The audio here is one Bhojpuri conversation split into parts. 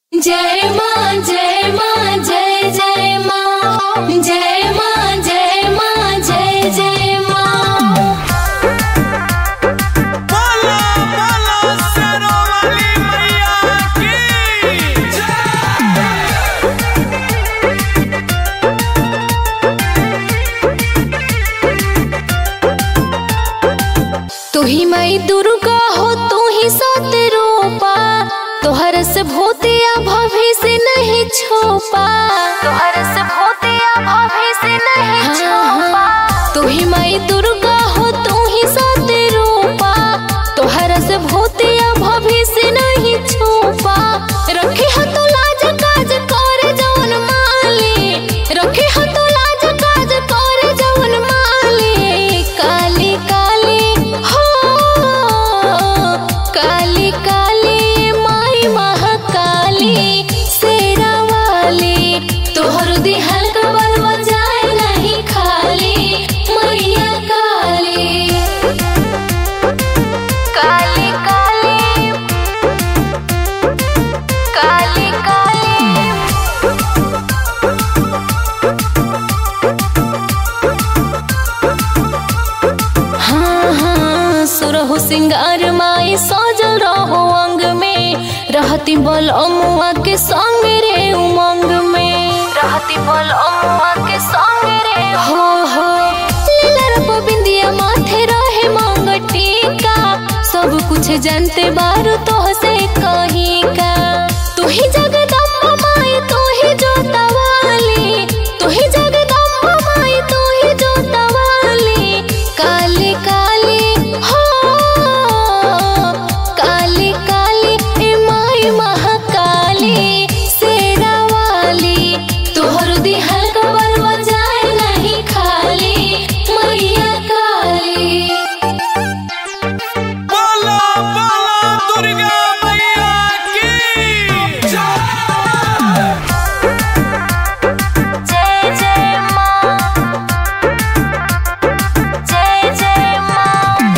जय माँ जय माँ जय जय माँ जय माँ जय माँ जय जय माँ बोलो बोलो शेरों वाली मैया की तू ही माई दुर्गा हो तू ही सत रूपा तोहर से भूतिया भभी से नहीं छुपा तोहर से भूतिया भभी से नहीं छुपा तू ही माई दुर्गा हो तू ही सत रूपा तोहर से भूतिया भभी से नहीं छुपा रखे हो तू लाज काज करे जवन माली रखे हो तू लाज काज करे जवन माली काली काली हो काली काली माई महाकाली शेरा वाली तोहर दिहल कबर बजाए नहीं खाली मैया काली काली काली काली काली हाँ हाँ सुरहु सिंगार माई सजल रहो अंग में रहती बल अमुआ के संग रे उमंग में रहती बल अमुआ के संग रे हो हो लीलर बिंदिया माथे रहे मांग टीका सब कुछ जानते बारू तो से कहीं का तू ही जगदम्बा माई तू ही जोता वाली तू ही जगदम्बा माई तू ही जोता वाली काली काली हो काली काली ए माई महाकाली शेरा वाली तोहर दिहल कबर बजाए नहीं खाली मैया काली बोलो बोलो दुर्गा मैया की जय जय माँ जय जय माँ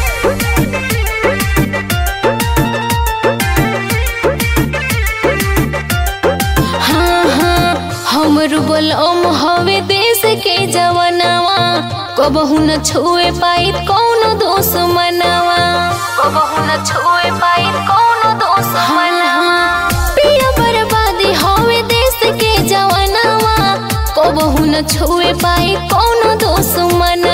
हाँ हाँ हमर बलम हवे देश के जवनवा कबहू न छुए पाई कौनो दोष मनवा कबहू न छुए पाई कौनो दोष मनवा पिया बर्बादी हवे देश के जवनवा कबहू न छुए पाई कौनो दोष मनवा